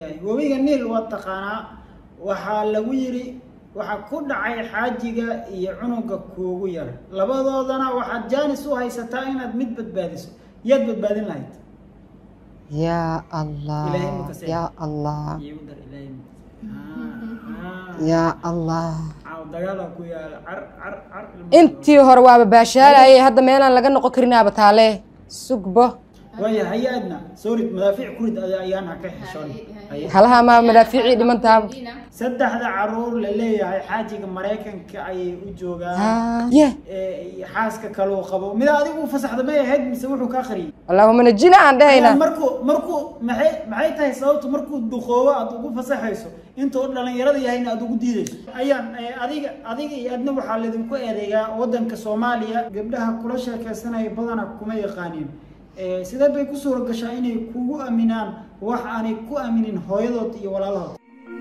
webiga niil waa taqaanaa waxaa lagu yidhi waxaa ku dhacay xaajiga iyo cunuga kuugu yar labadoodana waxaad jaanis u haysataa inaad mid badbaadiso yaad badbaadin lahayd yaa allah Ilaahay ma ka seexdo. yaa allah Iigu dar Ilaahay ma- Ah, ah. yaa allah Caaw dagaala ku yaala car car car intii hore waaba baashaalayay hadda meelaan laga noqon karinaaba taale sugbo waaya hay-adna soorid madaafiic kurid ayaan ha ka xishoon Haye. halaha maa madaafiicii dhimantaaba saddexda caruur la leeyahay xaajiga maraykanka ayay u joogaan Ah, ye ee, xaaska kaluu qabo mida adigu u fasaxda may ahayd mise wuxuu kaa qariyay allahuma najina aan dhahayna markuu markuu maxay maxay tahay sababtu markuu duqoobo aad ugu fasaxayso intuu dhalinyarada yahayna aad ugu diidayso ayaan eh, adiga adiga iyo adna waxaa laydinku eedeeyaa wadanka soomaaliya gabdhaha kula sheekaysanaya badana kuma yaqaaniin Eh, sidee bay ku suura gashaa inay kugu aaminaan wax aanay ku aaminin hooyadood iyo walaalahood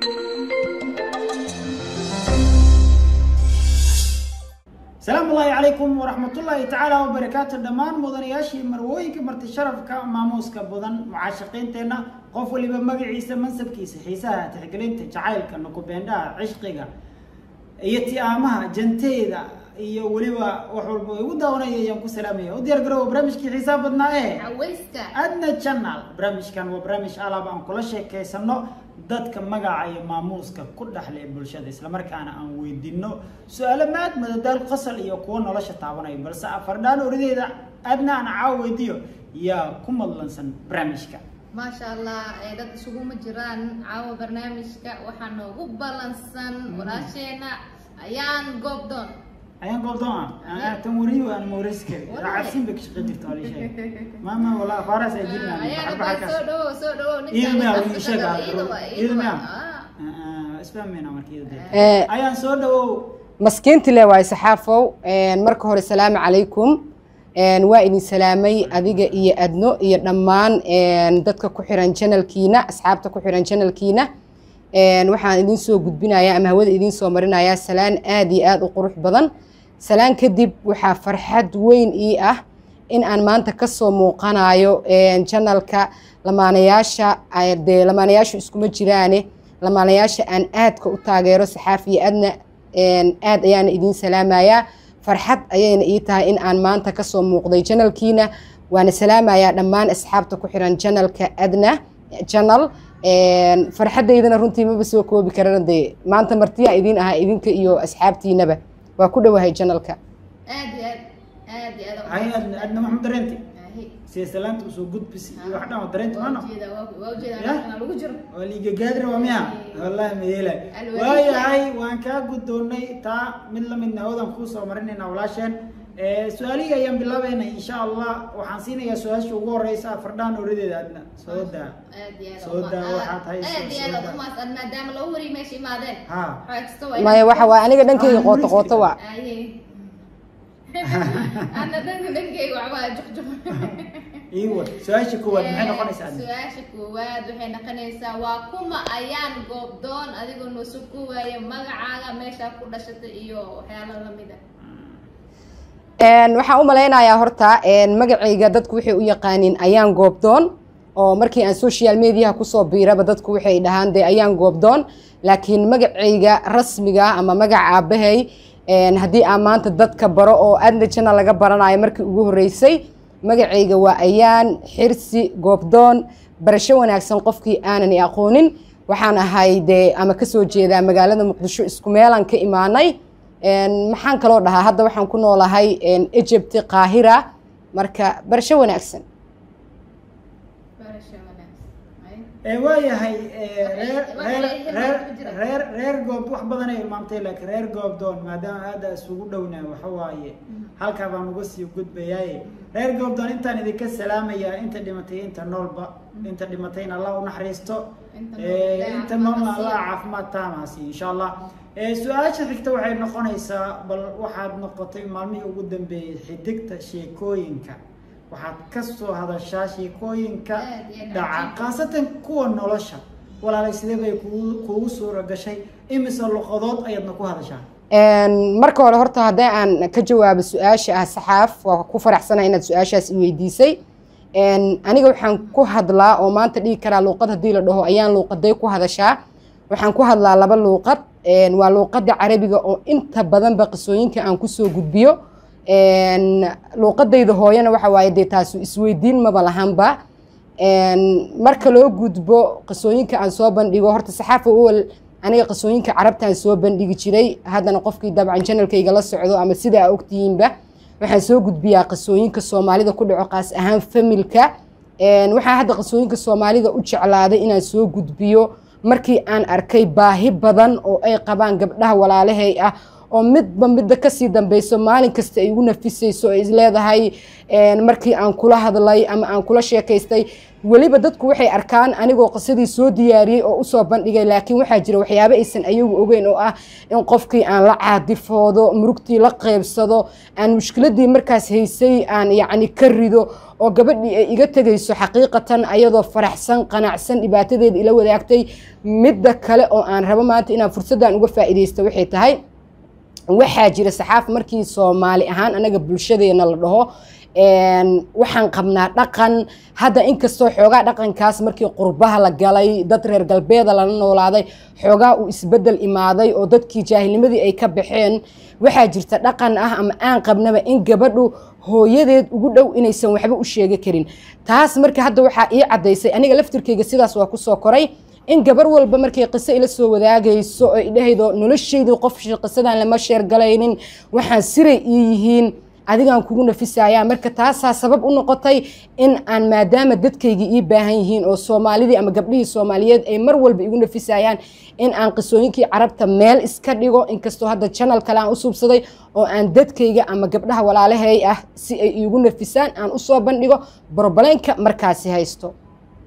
salaamu ullaahi calaykum waraxmatullaahi tacaala wabarakaatu dhammaan mudanayaashii marwooyinka marti sharafka maamuuska badan mucaashaqiinteenna qof waliba magaciisa mansabkiisa xiisaha tixgelinta jacaylka nukubeendhaha cishqiga iyo ti'aamaha janteeda iyo weliba wax walba oo igu daawanaya ayaan ku salaamaya u diyaar garowa barnaamijkii xiisaha badnaa ee cawayska adna channel barnaamijkan waa barnaamij alaab aan kula sheekaysano dadka magaca iyo maamuuska ku dhexle ee bulshada islamarkaana aan weydiino su-aalo maad madadaal qosol iyo kuwo nolosha taabanayo balse afardhaan orideeda adna aan caawa weydiiyo yaa ku madlansan barnaamijka maasha allah ee dad isuguma jiraan caawa barnaamijka waxaa noogu balansan walaasheena ayaan goobdoon ayaan goobdoon ah tan wariyo aan mooreysi kari Wallahi. raacadsiin bay ka shaqayn jirta waa la sheegay maama walaa faaraas ay ayaan dilinaan baa soo dhawo soo dhawo Iyada miyaa ninkaan ii sheeg ah, iyada waa iyada iyada miyaa? waa isfahmayna markii Eh, ayaan soo dhawow maskiinti le waay saxaafow marka hore salaamu calaykum Een, waa idin salaamay adiga iyo adno iyo dhammaan een, dadka ku xiran janalkiina asxaabta ku xiran janalkiina Een, waxaan idin soo gudbinayaa ama hawada idin soo marinayaa salaan aad iyo aad u qurux badan salaan kadib waxaa farxad weyn ii ah in aan maanta kasoo muuqanayo een, janalka lamaanayaasha ay- dee lamaanayaashu iskuma jiraane lamaanayaasha aan aadka u taageero saxaafiya adna een, aad ayaana idiin salaamayaa farxad ayayna ii tahay in aan maanta kasoo muuqday janalkiina waana salaamayaa dhammaan asxaabta ku xiran janalka adna janal Een, farxadaydana runtii maba soo koobi karana dee maanta martiyaa idiin ahaa idinka iyo asxaabtiinaba waa ku dhowahay janalka aad iyo aad aad iyo aad hay adna adna maxamed dareenti Ahi. sida salaanta usoo gudbis iyo wax dhan oo dareenti waa maano ujeedaa waa- waa ujeedaa Ya? halkan lagu jiro waa liiga gaadira waa miya wallahi mayeela Alwaax. waayahay waan kaa guddoonnay taa mid la midna hawdan kuu soo marinayna walaasheen Eh, su-aalihii ayaan bilaabayna insha allah waxaan siinayaa su-aasha ugu horeysa fardhaan oradeeda adna soo daa aad iyo aad Soo uma- daa waxaad aad hayso, aad iyo soo aad daa. umaasan maadaama laba wari meesha imaadeen ha waxaa kasta waa maya waxa waa aniga dhankayga qooto qooto waa Aye. ana dhanka dhankayga waxbaa juqjuq iiwa su-aasha koowaad maxay noqonaysaa adna su-aasha koowaad waxay noqonaysaa waa kuma ayaan goobdoon adigoo noo soo koowaya magacaaga meeshaa ku dhashatay iyo waxyaalo lamida Een, waxaan u malaynayaa horta een, magacayga dadku waxay u yaqaaniin ayaan goobdoon oo markii aan social mediaha kusoo biiraba dadku waxay dhahaan dee ayaan goobdoon laakiin magacayga rasmiga ama magaca aabahay een, haddii aan maanta dadka baro oo adna jana laga baranayo markii ugu horreysay magacayga waa ayaan xirsi goobdoon barasho wanaagsan qofkii aanan i aqoonin waxaan ahay dee ama kasoo jeedaa magaalada muqdisho isku meelaan ka imaanay Een, maxaan kaloo dhahaa hadda waxaan ku noolahay een, egypt qaahira marka barasho wanaagsan barasho wanaagsan Aye. ee waayahay eh, reer Wax- reer wax- wax- reer wax jira. reer reer goob wax badan ay ilmaamtay laakiin reer goobdoon maadaama aada isugu dhownahay waxa waaye halkaa baan uga sii gudbayaaye reer goobdoon intaan idinka salaamayaa inta dhimatay inta noolba inta dhimatayna allah u naxariisto Inta Eh, nool, Ilaahay inta caafimaad noolna ha siiyo. allah caafimaad taama siiyo insha allah Eh, su-aasha xigta waxay noqonaysaa bal waxaad noqotay maalmihii ugu dambeeyey xidigta sheekooyinka waxaad ka soo hadashaa sheekooyinka Aad iyo aad dhaca cajiib. khaasatan kuwa nolosha walaalay sidee bay kugu kuugu suura gashay imise luqadood ayaadna ku hadashaa Een, marka hore horta haddii aan ka jawaabo su-aasha ah saxaaf waa ku faraxsanahay inaad su-aashaas i weydiisay aniga waxaan ku hadlaa oo maanta dhigi karaa luuqad haddii la dhaho ayaan luuqaday ku hadashaa waxaan ku hadlaa laba luuqad waa luuqadda carabiga oo inta badanba qisooyinka aan kusoo gudbiyo luuqadayda hooyana waxa waaye dee taasu isweydiin maba lahanba marka loo gudbo qisooyinka aan soo bandhigo horta saxaafa uwal aniga qisooyinka carabtaan soo bandhigi jiray haddana qofkii dabcan janalkayga la socdo ama sidaa ogtihiinba waxaan soo gudbiyaa qisooyinka soomaalida ku dhaco qaas ahaan familka waxaa hadda qisooyinka soomaalida u jeclaaday inaan soo gudbiyo markii aan arkay baahi badan oo ay qabaan gabdhaha walaalahay ah oo midba midda kasii dambeyso maalin kasta ay igu nafisayso oo isleedahay markii aan kula hadlay ama aan kula sheekaystay weliba dadku waxay arkaan anigoo qisadii soo diyaariyey oo usoo bandhigay laakiin waxaa jira waxyaabo aysan ayagu ogeyn oo ah in qofkii aan la caadifoodo murugtii la qeybsado aan mushkiladii markaas haysay aan yacni ka rido oo gabadhii ay iga tegayso xaqiiqatan ayadoo faraxsan qanacsan dhibaatadeeda ila wadaagtay midda kale oo aan rabo maanta inaan fursaddan uga faa'iidaysto waxay tahay waxaa jira saxaaf markii soomaali ahaan anaga bulshadeena la dhaho waxaan qabnaa dhaqan hadda inkastoo xoogaa dhaqankaas markii qurbaha la galay dad reer galbeeda lala noolaaday xoogaa uu isbedel imaaday oo dadkii jaahilnimadii ay ka baxeen waxaa jirta dhaqan ah ama aan qabnaba in gabadhu hooyadeed ugu dhow inaysan waxba u sheegi karin taas marka hadda waxaa ii caddaysay aniga laftirkeyga sidaas waa kusoo koray in gabar walba markay qiso ila soo wadaagayso oo idhahaydo noloshaydii qof qisadan lama sheergalaynin waxaan siray ii yihiin adigaan kugu nafisayaa marka taasaa sabab u noqotay in aan maadaama dadkaygii ii baahan yihiin oo soomaalidii ama gabdhihii soomaaliyeed ay mar walba igu nafisayaan in aan qisooyinkii carabta meel iska dhigo inkastoo hadda janal kale aan u suubsaday oo aan dadkayga ama gabdhaha walaalahay ah si ay iigu nafisaan aan usoo bandhigo brobleenka markaasi haysto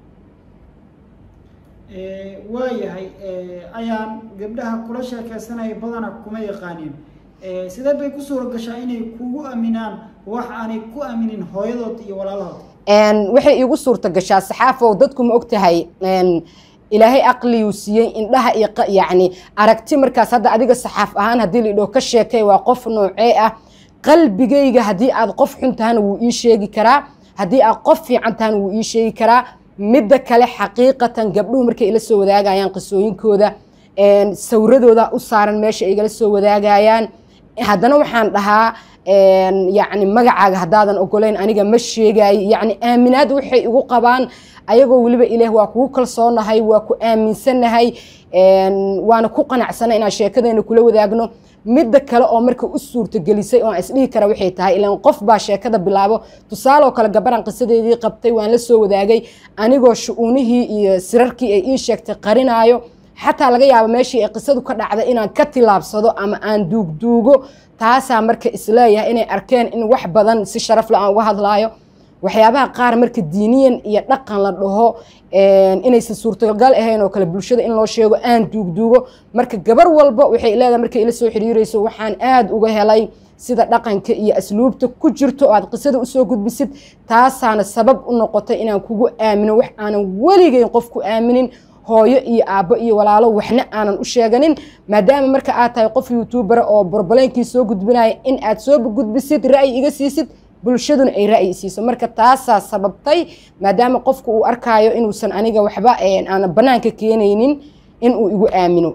waayahay ayaan gabdhaha kula sheekaysanaya badana kuma yaqaaniin sidee bay ku suura gashaa inay kugu aaminaan wax aanay ku aaminin hooyadood iyo walaalahood waxay iigu suurta gashaa saxaafow dadku ma ogtahay ilaahay aqliyuu siiyey indhaha iyo yacni aragti markaas hadda adiga saxaaf ahaan haddii la idhoo ka sheekay waa qof noocee ah qalbigayga haddii aad qof xun tahana wuu ii sheegi karaa haddii aad qof fiican tahana wuu ii sheegi karaa midda kale xaqiiqatan gabdhuhu markay ila soo wadaagayaan qisooyinkooda sawradooda u saaran meesha ay igala soo wadaagayaan haddana waxaan dhahaa yacni magacaaga haddaadan ogoleyn aniga ma sheegayo yacni aaminaad waxay igu qabaan ayagoo weliba ilaah waa kugu kalsoonahay waa ku aaminsanahay waana ku qanacsana inaan sheekadeena kula wadaagno midda kale oo marka u suurtagelisay oo aan isdhihi kara waxay tahay ilaan qof baa sheekada bilaabo tusaaloo kale gabaran qisadeedii qabtay waan la soo wadaagay anigoo shu-uunihii iyo sirarkii ay ii sheegtay qarinaayo xataa laga yaabo meeshii ay qisadu ka dhacday inaan ka tilaabsado ama aan duugduugo taasaa marka isleeyahay inay arkeen in wax badan si sharafle aan uga hadlaayo waxyaabaha qaar marka diiniyan iyo dhaqan la dhaho inaysan suurtagal ahayn oo kale bulshada in loo sheego aan duugduugo marka gabar walba waxay leedahay markay ila soo xiriirayso waxaan aada uga helay sida dhaqanka iyo asluubta ku jirto oo aad qisada usoo gudbisid taasaana sabab u noqotay inaan kugu aamino wax aanan weligeyn qof ku aaminin hooyo iyo aabbo iyo walaalo waxna aanan u sheeganin maadaama marka aad tahay qof youtubera oo borbaleynkii soo gudbinaya in aad soo gudbisid ra'yi iga siisid bulshaduna ay ra'yi siiso marka taasaa sababtay maadaama qofku uu arkaayo inuusan aniga waxba aanan banaanka keenaynin inuu igu aamino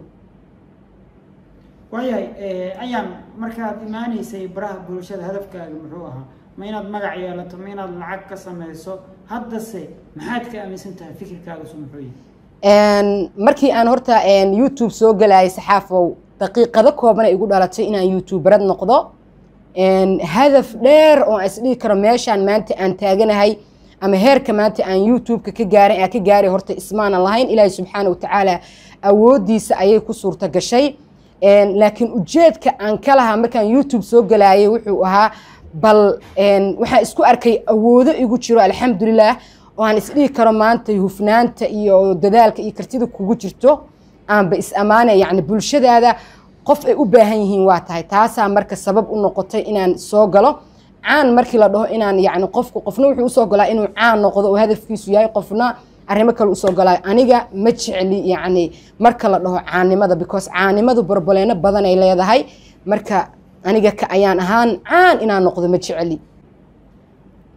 waayahay ayaan markaad imaanaysay baraha bulshada hadafkaaga muxuu ahaa ma inaad magac yeelato ma inaad lacag ka samayso haddase maxaad ka aaminsan tahay fikirkaagasu muxuu yahay markii aan horta youtube soo galayay saxaafow daqiiqado kooban ay igu dhalatay inaan youtuberad noqdo hadaf dheer oo aan isdhihi karo meeshaan maanta aan taaganahay ama heerka maanta aan youtube-ka ka gaaray aan ka gaaray horta ismaanan lahayn ilaahi subxaana watacaala awooddiisa ayay ku suurta gashay laakiin ujeedka aan ka lahaa markaan youtube soo galaayay wuxuu ahaa bal waxaan isku arkay awoodo igu jiro alxamdulilah oo aan isdhihi karo maanta hufnaanta iyo dadaalka iyo kartida kugu jirto aanba is ammaanaya yacni bulshadaada qof ay u baahan yihiin waa tahay taasaa marka sabab u noqotay inaan soo galo caan markii la dhaho inaan yacni qofku qofna wuxuu usoo galaa inuu caan noqdo oo hadafkiisu yahay qofna arrimo kale usoo galaayo aniga ma jecli yacni marka la dhaho caannimada because caannimadu borboleeno badan ay leedahay marka aniga ka ayaan ahaan caan inaan noqdo ma jecli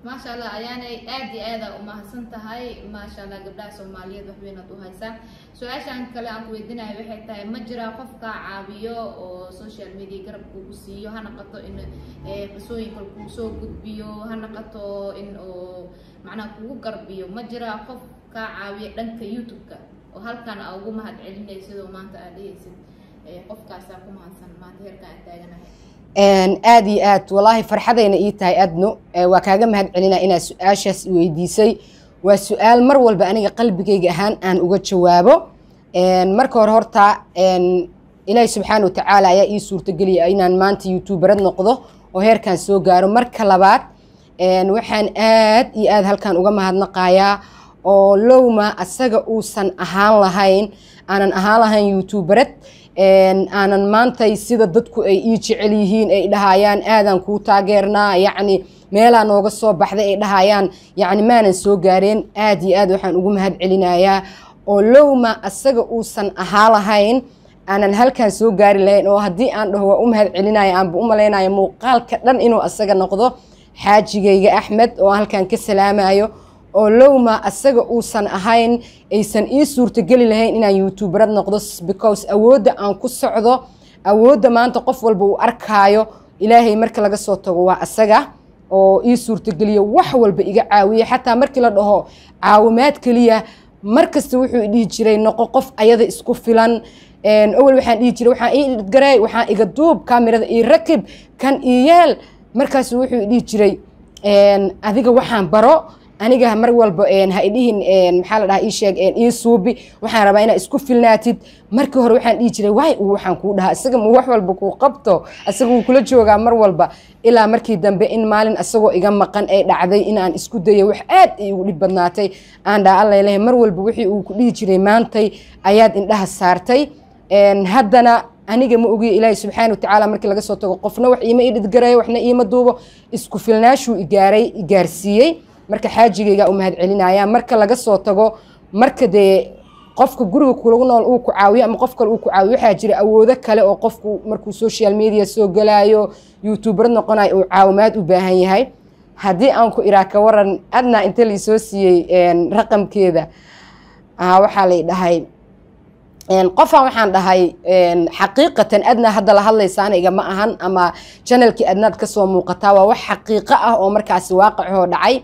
maasha allah ayaanay aad iyo aada umahadsan tahay maasha allah gabdhaha soomaaliyeed wax weyn aad u haysaa su-aashan kale aan ku weydiinayo waxay tahay ma jiraa qof kaa caawiyo oo social media garab kugu siiyo ha naqato in eh, qisooyinka kuu soo gudbiyo ha naqato in uu macnaha kugu garbiyo ma jiraa qof kaa caawiya dhanka youtube-ka oo halkan aa ugu mahad celinay sidoo maanta aad dhehaysid eh, qofkaasaa ku mahadsan maanta heerkaan aan taaganahay Een, aad iyo aad walaahi farxadayna ii tahay adno Ee, waa kaaga mahad celinaa inaad su-aashaas i weydiisay waa su-aal mar walba aniga qalbigayga ahaan aan uga jawaabo Een, marka hore horta een, ilaahi subxaana watacaala ayaa ii suurtageliya inaan maanta youtuberad noqdo oo heerkan soo gaaro marka labaad een, waxaan aad iyo aad halkan uga mahadnaqayaa oo lowma asaga uusan ahaan lahayn aanan ahaan lahayn youtuberad een, aanan maantay sida dadku ay ii jecel yihiin ay dhahayaan aadan kuu taageernaa yacni meelaa nooga soo baxday ay dhahayaan yacni maanan soo gaareen aad iyo aad waxaan ugu mahad celinayaa oo lowma asaga uusan ahaa lahayn aanan halkan soo gaari lahayn oo haddii aan dhaho waa u mahad celinaya aanba u malaynaya muuqaalka dhan inuu asaga noqdo xaajigayga axmed oo aan halkan ka salaamayo oo lowma asaga uusan ahayn aysan ii suurtageli lahayn inaan youtuberad noqdo because awoodda aan ku socdo awoodda maanta qof walba uu arkaayo ilaahay marka laga soo tago waa asaga oo ii suurtageliya wax walba iga caawiya xataa markii la dhaho caawimaad keliya mar kasta wuxuu i dhihi jiray noqo qof ayada isku filan Een, awel waxaan dhihi jiray waxaan ii garay waxaan iga duub kaamirada ii rakib kan ii yeel markaasu wuxuu i dhihi jiray een, adiga waxaan baro aniga mar walba een, ha idhihin een, maxaa la dhahaa ii sheeg een, ii suubi waxaan rabaa inaad isku filnaatid markii hore waxaan dhihi jiray waay uu waxaan kuu dhahaa isaga ma wax walba kuu qabto isaga wuu kula joogaa mar walba ilaa markii dambe in maalin isagoo iga maqan ay dhacday in aan isku dayo wax aad ay ugu dhib badnaatay aan dhaa alla ilahay mar walba wixii uu ku dhihi jiray maantay ayaad indhaha saartay Een, haddana aniga ma ogiyo ilaahay subxaana watacaala markii laga soo tago qofna wax iima idhidgarayo waxna iima duubo isku filnaashuu igaaray igaarsiiyey marka xaajigaygaa u mahad celinaya marka laga soo tago marka dee qofka guriga kulagu nool uu ku caawiyo ama qof kale uu ku caawiyo waxaa jira awoodo kale oo qofku markuu social media soo galaayo youtuber noqonayo uu caawimaad u baahan yahay haddii aan ku iraa ka waran adna inta laisoo siiyey een, raqamkeeda ah, waxaa lay dhahay Een, qofaan waxaan dhahay een, xaqiiqatan adna hadda la hadlaysa aniga ma ahan ama janalkii adnaad kasoo muuqataa waa wax xaqiiqo ah oo markaasi waaqicoo dhacay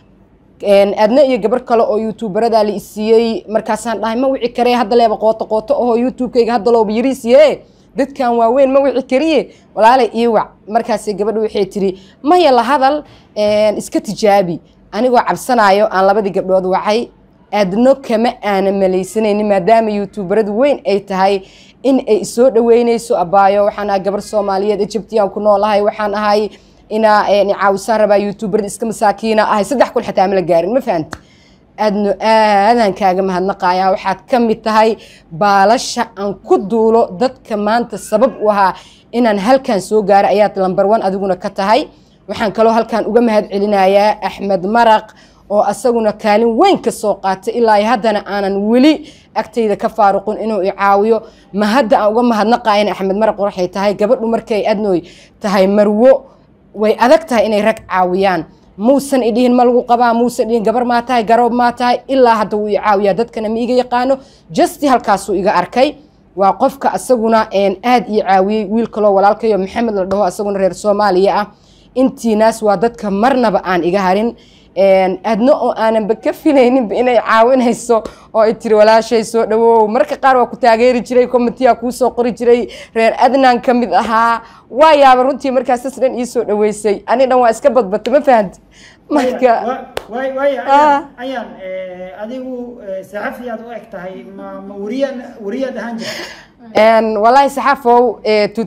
Een, adna iyo gabar kale oo youtuberada la isiiyey markaasaan dhahay ma wici karee hadda leeba qooto qooto ahoo youtubekayga hadda looba yariisiye dadkan waaweyn ma wici kariye walaalay ii wac markaasi gabadha waxay tiri maya la hadal een, iska tijaabi anigoo cabsanayo aan labadii gabdhood wacay adno kama aana malaysanaynin maadaama youtuberadu weyn ay tahay in ay isoo dhaweyneyso abaayo waxaan ahay gabar soomaaliyeed egyptiyan ku noolahay waxaan ahay inaa caawisaan rabaa youtuberada iska masaakiina ahay saddex kun xataa mala gaarin ma fahanta adno aadaan kaaga mahadnaqaya waxaad ka mid tahay baalasha aan ku duulo dadka maanta sabab u ahaa inaan halkan soo gaaro ayaad lambar one adiguna ka tahay waxaan kaloo halkan uga mahad celinayaa axmed maraq oo asaguna kaalin weyn ka soo qaatay ilaa iyo haddana aanan weli agtayda ka faaruqin inuu i caawiyo ma hadda aan uga mahadnaqayan axmed maraq waxay tahay gabadhu markay adnooy tahay marwo way adag tahay inay rag caawiyaan muusan idhihin ma lagu qabaa muusan idhihin gabar maa tahay garoob maa tahay ilaa hadda wuu i caawiyaa dadkana ma iga yaqaano justi halkaasuu iga arkay waa qofka asaguna aad ii caawiyey wiil kaloo walaalkayo maxamed la dhaho asaguna reer soomaaliya ah intiinaas waa dadka marnaba aan iga harin adna oo aananba ka filayninba inay caawinayso oo ay tiri walaashay soo dhawow marka qaar waa ku taageeri jiray commityaa kuu soo qori jiray reer adnan ka mid ahaa waa yaaba runtii markaas sas dhan ii soo dhaweysay ani dhan waa iska badbata ma fahanti marka waay waay ayaan ayaan adigu saxafi aad u eg tahay ma ma wariya wariyaad ahaan jirta walaahi saxafow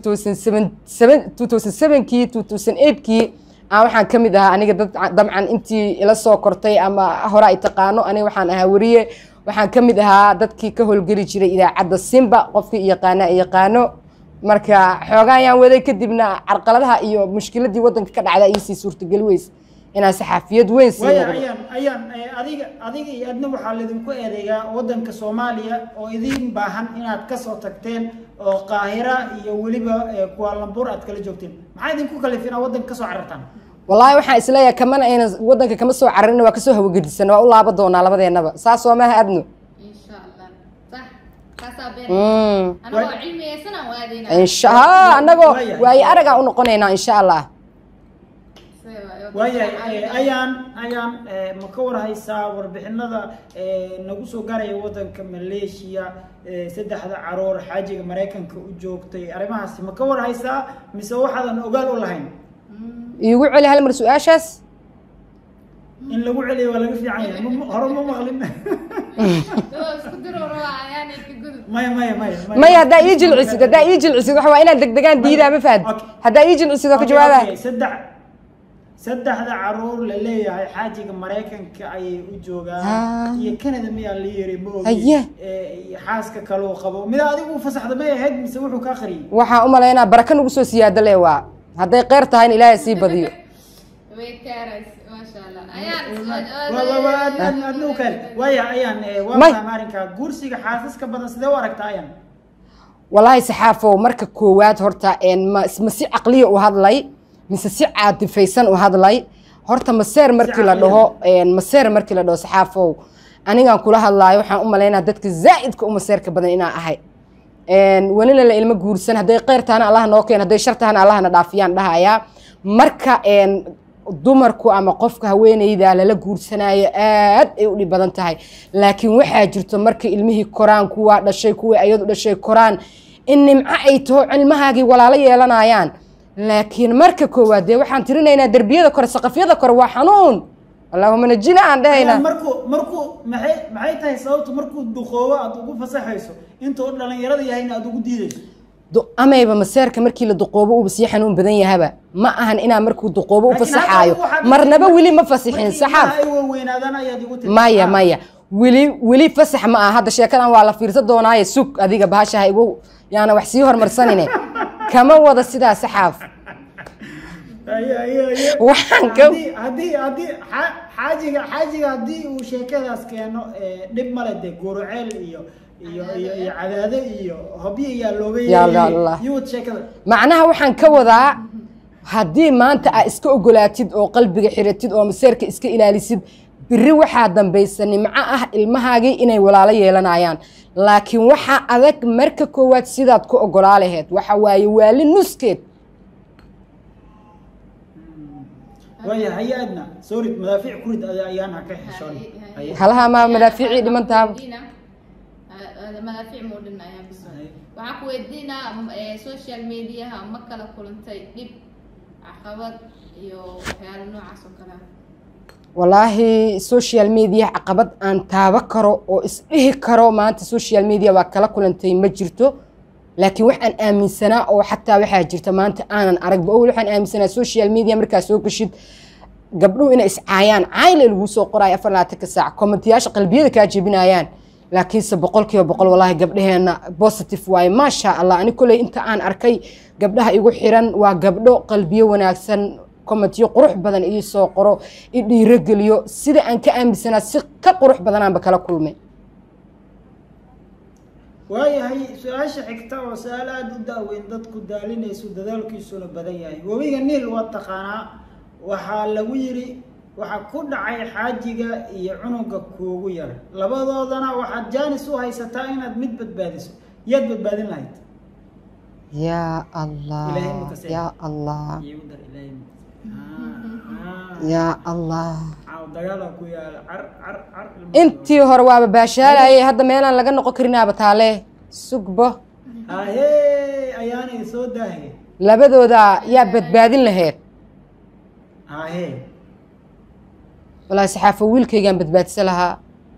kii kii waxaan ka mid ahaa aniga dabcan intii ila soo kortay ama hore ay taqaano aniga waxaan ahaa wariye waxaan ka mid ahaa dadkii ka howlgeli jiray idaacadda simba qofkii yaqaana yaqaano marka xoogaa ayaan waday kadibna carqaladaha iyo mushkiladii wadanka ka dhacda iisii suurtageli weyse inaan saxaafiyad weyn sii waaya noqdo ayaan ayaan adiga adiga iyo adna waxaa laydinku eedeeyaa wadanka soomaaliya oo idin baahan inaad kasoo tagteen oo qaahira iyo weliba kuwaalambuur aad kala joogteen maxaa idinku kalif inaad wadanka kasoo carartaan wallaahi waxaan isleeyahay kamana aynan waddanka kama soo cararin waa kasoo hawagedisan waa u laaba doonaa labadeennaba saas oo maaha adno insha allah sax kaasaa beer Mm. anagoo cilmiyeysanaan waadayna insha ha annagoo Waayahay. waayo aragaa u noqonaynaa insha allah waayahay eh, ayaan ayaan eh, ma ka warhaysaa warbixinada eh, nagu soo gaaraya wadanka maleeshiya eh, saddexda caruur xaajiga maraykanka u joogtay arrimahaasi ma ka warhaysaa mise waxaadan ogaal u lahayn iigu celi hal mar su-aashaas in lagu celiyo waa laga fiican yahay Ma- hore ma maqlin isku diro rabaa ayaanay ka gudub maya maya maya maya haddaa ii jilcisid haddaa ii jilcisid waxa waa inaan degdegaan diidaa ma fahad Okay. haddaa ii jilcisid oo ka Okay, jawaaba okay, saddex saddexda caruur la leeyahay xaajiga maraykanka ayay u Ah. joogaan iyo canada miyaa la yiri ma ogi Aye. Eh, iyo xaaska kaloo qabo mida adigu fasaxda may ahayd mise wuxuu kaa qariyay waxaan u malaynaa baraka nagu soo siyaado le waa hadday qeyr tahayna ilaahay sii badiyo way kaarays maasha allah ayaan Waa- waa- waa, aad- aad- aad u kale waaya ayaan eh, waa May. fahma arrinkaa guursiga xaasaska badan sidee u aragtaa ayaan walaahi saxaafow marka koowaad horta een ma ma si caqliya u hadlay mise si caadifaysan u hadlay horta maseer markii la dhaho een maseer markii la dhaho saxaafow anigaan kula hadlaayo waxaan u malaynaa dadka zaa'idka u maseerka badan inaan ahay een welina la ilmo guursan hadday kheyr tahana allaha noo keen hadday shar tahana allahna dhaafiyaan dhahayaa marka een dumarku ama qofka haweeneyda lala guursanaayo aad ay u dhib badan tahay laakiin waxaa jirto marka ilmihii koraan kuwaa dhashay kuwii ayadu dhashay koraan in nimco ay taho cilmahaagii walaalo yeelanayaan laakiin marka koowaad dee waxaan tirinaynaa derbiyada kore saqafyada kore waa xanuun allahuma najina aan dhahaynaa markuu markuu maxay maxay tahay sababtu markuu duqoobo aad ugu fasaxayso intuu dhalinyarada yahayna aad ugu diidayso Du- amayba maseerka markii la duqoobo uuba sii xanuun badan yahaba ma ahan inaa markuu duqoobo u Laakiin fasaxaayo hadda waxaad- marnaba weli ma fasixin markii saxaaf ilmaha ay waaweynaadaan ayaad igu tiri maya maya weli weli fasax ma aha hadda sheekadan waa la fiirsan doonaaye sug adiga bahashaha igu yaana wax sii hormarsanine kama wada sidaa saxaaf Aye, aye, aye. Waxaan ka- haddii haddii haddii xa- xaajiga xaajiga haddii uu sheekadaas keeno eh, dhib male dee guruceel iyo iyo iyo iyo cadaado iyo hobyo yaa looga Ya Allah. yuwad sheekada macnaha waxaan ka wadaa haddii maanta aa iska ogolaatid oo qalbiga xiratid oo maseerka iska ilaalisid biri waxaa dambaysa nimco ah ilmahaagii inay walaalo yeelanayaan laakiin waxaa adag marka koowaad sidaad ku ogolaa laheed waxa waaye waali nuskeed waaya haye adna sorry madaafiic kurid aya- ayaan ha ka xishoon Haye. halaha maa madaafiicii dhiman taaba madaafiic muu dhin ayaan bis waxaan ku weydiinaa eh, social mediaha ma kala kulantay dhib caqabad iyo waxyaalo noocaas oo kale ah walaahi social media caqabad aan taabo karo oo isdhihi karo maanta social media waa kala kulantay ma jirto laakiin waxaan aaminsanaa oo xataa waxaa jirta maanta aanan aragba owel waxaan aaminsanaa social media markaa soo gashid gabdhuhu inay iscaayaan cayle lagu soo qoraayo afar labaatanka saac kommentiyaasha qalbiyada kaa jebinayaan laakiinse boqol kiiba boqol walaahi gabdhaheenna positive waaye maasha allah ani koley inta aan arkay gabdhaha igu xiran waa gabdho qalbiyo wanaagsan kommentiyo qurux badan ii soo qoro i dhiirogeliyo sida aan ka aaminsanaa si ka qurux badanaanba kala kulmay waayahay su-aasha xigta oo su-aal aada u daaweyn dadku daalinayso dadaalkiisuna badan yahay webiga niil waa taqaanaa waxaa lagu yidhi waxaa ku dhacay xaajiga iyo cunuga kuugu yar labadoodana waxaad jaanis u haysataa inaad mid badbaadiso yaad badbaadin lahayd yaa allah Ilaahay ma kasay. yaa allah Iigu dar Ilaahay ma- Ah, yaa allah ah. Caaw dagaalaa ku yaala car car car ilmo- intii hore waaba baashaalayay hadda meelaan laga noqon karinaaba taale sugbo ahee ayaanay soo daahe labadooda yaa badbaadin laheyd ahee walaahi saxaafo wiilkaygaan badbaadisa lahaa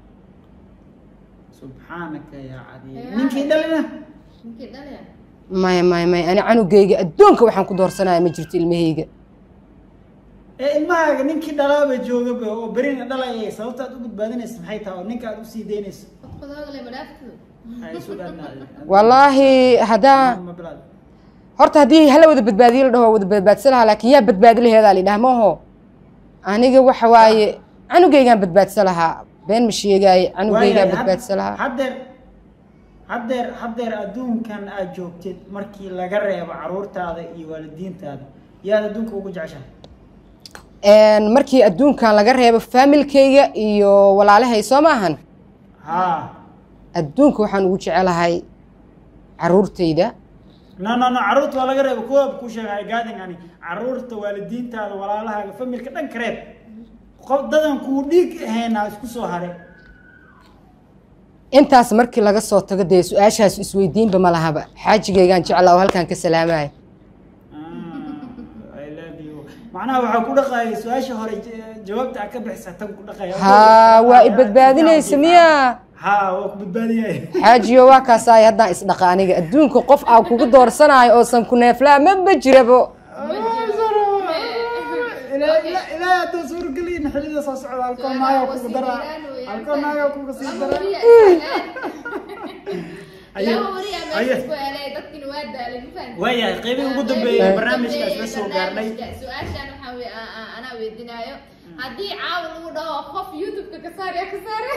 subxaanaka yaa cadiim ninkii dhalina ninkii dhalaya maya maya maya ani canugayga adduunka waxaan ku doorsanaya ma jirto ilmahayga ee ilmahaaga ninkii dhalaaba joogaba oo berina dhalaya sababta aad u badbaadinaysa maxay tahay oo ninka aad usii daynayso qodqodooda le madhaaftu Ay, isu dhaadnaaday. wallaahi haddaa Ma bilaad. horta haddii hala wada badbaadiyo la dhaho wada badbaadsan lahaa laakiin yaa badbaadi laheedaa la yidhaha maaho aniga waxa waaye canugaygaan badbaadsan lahaa been ma sheegaaye canugaygaan Waayahay, badbaadsan had- lahaa haddeer haddeer haddeer adduunkan aad joogtid markii laga reebo caruurtaada iyo waalidiintaada yaad adduunka ugu jeceshahay Een, markii adduunkan laga reebo faamilkayga iyo walaalahay soo maahan ha adduunka waxaan ugu jecelahay caruurtayda no no no caruurta waa laga reeba kuwa ku sheegay gaadin ani caruurta waalidiintaada walaalahaaga familka dhan ka reeb qof dadan kuu dhiig ahaynaa isku soo haray intaas markii laga soo tago dee su-aashaas isweydiinba ma lahaba xaajigaygaan jeclaa oo halkaan ka salaamaya I love you. macnaha waxaa ku dhaqaaya su-aasha hore j- jawaabta aad ka bixisa tan ku dhaqaya haa waa i badbaadinaysa miya ha waa ku badbaadiyay xaajiyo waa kaasaay haddaan isdhaqa aniga adduunka qof aan kugu doorsanayo oosan ku neeflaa maba jirabo ilaahay hadduu suurgeliyin xilida soo socda halkoo naaga kugu dara halkoo naaga kuga sii dara waayahay qeybihii ugu dambeeyay barnaamijkaas la soo gaarnay su-aashaan waxaa wey anaa weydinaayo haddii caawa lagu dhaho qof youtube-ka ka saar yaa ka saare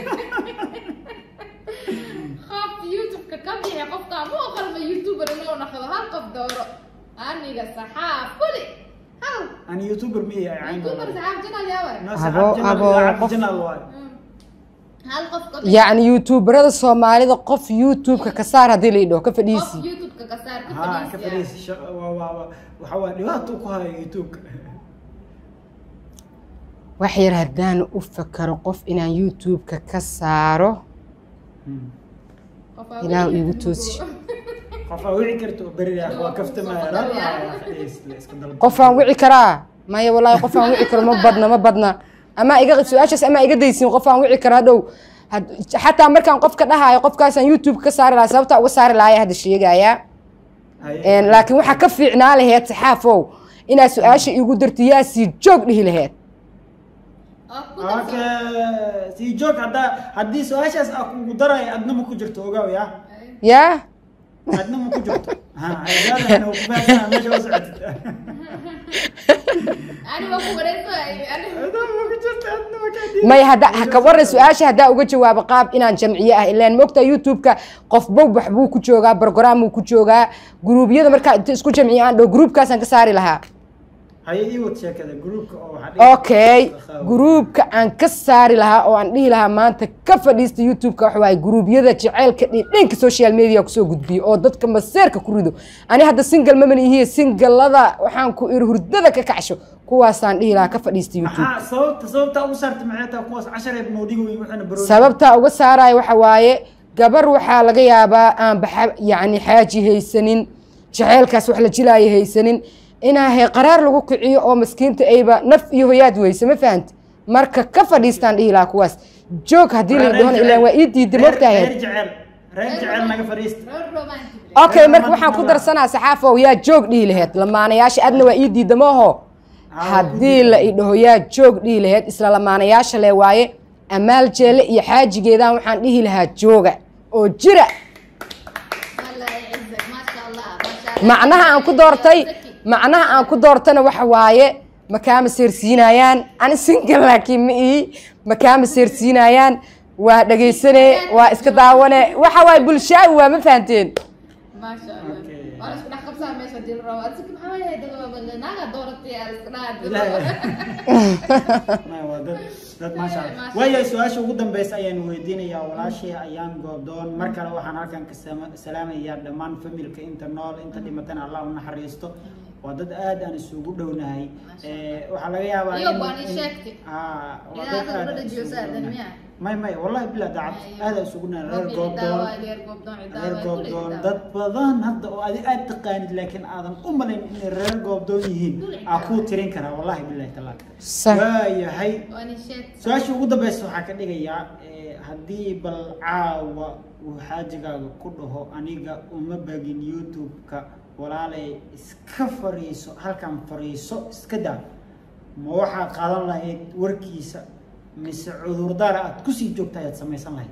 qof youtube-ka ka bixi qofkaa ma qalma youtuber inuu naqdo hal qof dooro aniga saxaaf kuli hal ani youtuber miya cayn youtuber saxaaf janal yaawar Abo, abo, qof- jinaal waay hal qof ka bixi yacni youtuberada soomaalida qof youtube-ka ka saar haddii la idhaho ka qof fadhiisi youtube-ka ka saar ka ha ka fadhiisi fadhiisi sha- waa waa waa waxa waa dhibaato ku hayo youtube-ka wax yar haddaan u fakaro qof inaan youtube-ka ka saaro Ilaahu iigu toosi. qof aa wici karto beriga waa kaftamaya iska dalba qof aan wici karaa maya wallaahi qof aan wici karo ma badna ma badna ama iga su-aashaas ama iga daysin qof aan wici karo hadhow had- xataa markaan qofka dhahayo qofkaasaan youtube ka saari lahaa sababta uga saari lahaa hadda sheegayaa Een, laakiin waxaa ka fiicnaa laheyd saxaafow inaad su-aasha iigu darto yaa sii joog dhihi laheyd okay sii joog haddaa haddii su-aashaas aa kugu daraya adna ma ku jirto ogaaw ya yaa adna ma ku jirto ha haygaadana ku fahamsanaa meesha la socotid ani waa ku wareegsanay ani adna ma ku jirto adna ma kaa may hadda ha ka waran su-aasha haddaa uga jawaabo qaab inaan jamciye ah ilaan moogtaa youtube-ka qofba wax buu ku joogaa barogaraamuu ku joogaa guruubyada markaa inta isku jamciye aan dhow gruubkaasaan ka saari lahaa haye ii wad sheekada gruupka oo waxaa dhihi- okay gruubka aan ka saari lahaa oo aan dhihi lahaa maanta ka fadhiista youtube-ka waxa waaye gruubyada jaceylka dhindhinka social media kusoo gudbiyo oo dadka maseerka ku rido ani hadda single maman ihiye singalada waxaan ku iri hurdada ka kacsho kuwaasaan dhihi lahaa ka fadhiista youtube maxaa sababta sababta ugu saarta maxay tahay kuwaas cashareed noodhiga weyn waxaana barooy sababtaa uga saaraya waxa waaye gabar waxaa laga yaabaa aan baxa yacni xaaji haysanin jaceylkaas wax la jilaayo haysanin inaa he qaraar lagu kiciyo oo maskiinta ayba naf iyo hoyaad weyse ma fahanta marka ka fadhiistaan dhihi lahaa kuwaas joog haddii la idhahona ilaan waa ii diiday reer mogtahay jecel reer jecel naga fadhiista road romantic okay marka waxaan ku darsanaa saxaafow yaa joog dhihi laheyd lamaanayaasha adna waa ii diida maaho haddii la idhaho yaa joog dhihi laheyd isla lamaanayaasha le waaye amaal jeele iyo xaajigeedaan waxaan dhihi lahaa jooga oo jira Allah يعزك ما شاء الله ما شاء الله macnaha aan ku doortay macnaha aan ku doortana waxa waaye makaama seersiinayaan ani single laakiin ma ii makaama seersiinayaan waa dhegaysane waa iska daawane waxa waaye bulshaawi waa ma fahanteen ما شاء الله Okay. وانا اسكو دخل صار ماشي ديال الروا اسكو محاول هاي دغ ناغا دورتي اسكو Ma, waa dad dad maasha Allah Maasha waayahay su-aasha ugu dambeysa ayaan weydiinayaa walaashii ayaan goobdoon mar kale waxaan halkan ka sama- salaamayaa dhammaan familka inta nool inta dhimatana allah u naxariisto waa dad aad aan isugu dhownahay Eh, waxaa laga yaabaa Iyo in- baan ii in- sheegtay. Aa, waa Ilaa dad hadda aad gabadha aan isugu joosa, dhownahay. miyaa? may may wallahi bilaa daacad aad aan isugu nahay reer goobdoon reer reer goobdoon dad badan hadda oo adi aad taqaanid laakiin aadan u malayn inay reer goobdoon yihiin aa kuu tirin karaa wallahi bilahi talaaq Sax. waayahay وانا شيت su-aasha ugu dambeysa waxaa ka dhigayaa eh, haddii bal caawa uu xaajigaaga ku dhaho aniga uma bagin youtube-ka walaalay iska fariiso halkan fariiso iska daa ma waxaad qaadan lahayd warkiisa mise cudurdaar aad kusii joogta ayaad samaysan lahayd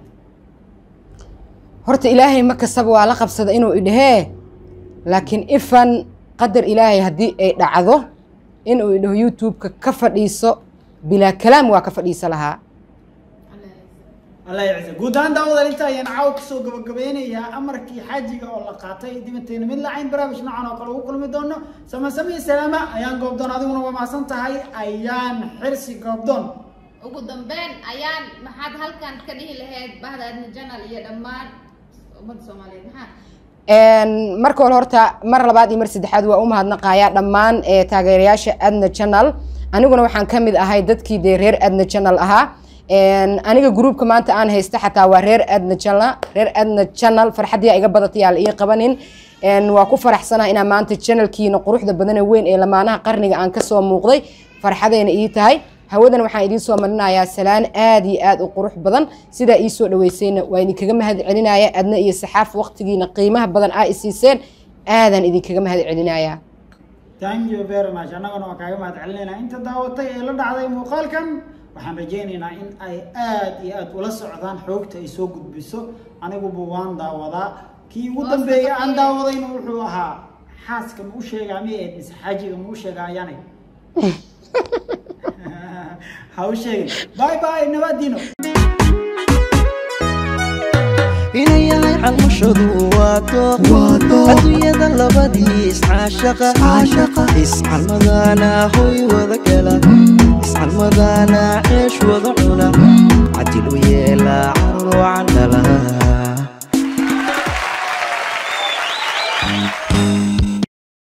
horta ilaahay ma kastaba waa la qabsada inuu idhahee laakiin ifan qadar ilaahay haddii ay dhacdo inuu idhaho youtube-ka ka fadhiiso bilaa kalaam waa ka fadhiisa lahaa allah yacisa guud ahaan daawadal inta ayaan caaw kasoo gabagabeynayaa amarkii xaajiga oo la qaatay dibanteena mid lacayn barnaamij noocan oo kale ugu kulmi doono samasamiya salaama ayaan goobdoon adiguna waa mahadsan tahay ayaan xirsi goobdoon ugu dambeyn ayaan maxaad halkan ka dhihi lahayd bahda adna janal iyo dhammaan ummadda soomaaliyeed maxaa marka hore horta mar labaad iyo mar saddexaad waa u mahadnaqayaa dhammaan taageerayaasha adna channel aniguna waxaan ka mid ahay dadkii dee reer adna channel ahaa aniga gruubka maanta aan haysta xataa waa reer adna channel reer adna channel farxadii iga badatay aa la ii qabanin waa ku faraxsanaha inaa maanta channelkiina quruxda badan ee weyn ee lamaanaha qarniga aan kasoo muuqday farxadayna ii tahay hawadan waxaan idiin soo marinayaa salaan aad iyo aad u qurux badan sidaa ii soo dhaweysayna waa idinkaga mahad celinaya adna iyo saxaaf waqtigiina qiimaha badan aa isiiseen aadaan idinkaga mahad celinaya thank you very much annaguna waa kaaga mahad celinaynaa inta daawatay ee la dhacday muuqaalkan waxaan rajaynaynaa in ay aad iyo aad ula socdaan xoogta ay soo gudbiso aniguba waan daawadaa kii ugu dambeeyay aan daawadayna wuxuu ahaa xaaska ma u sheegaa mi eed mise xaajiga ma u sheegaa ayaanay ha u sheegin bye bye nabadiino inay yahay calmashadu waa dooq adduunyada labadii iscaashaqa iscalmadana hoy wada gala iscalmadana ceesh wada cuna cadil u yeelaa carur wacan dhala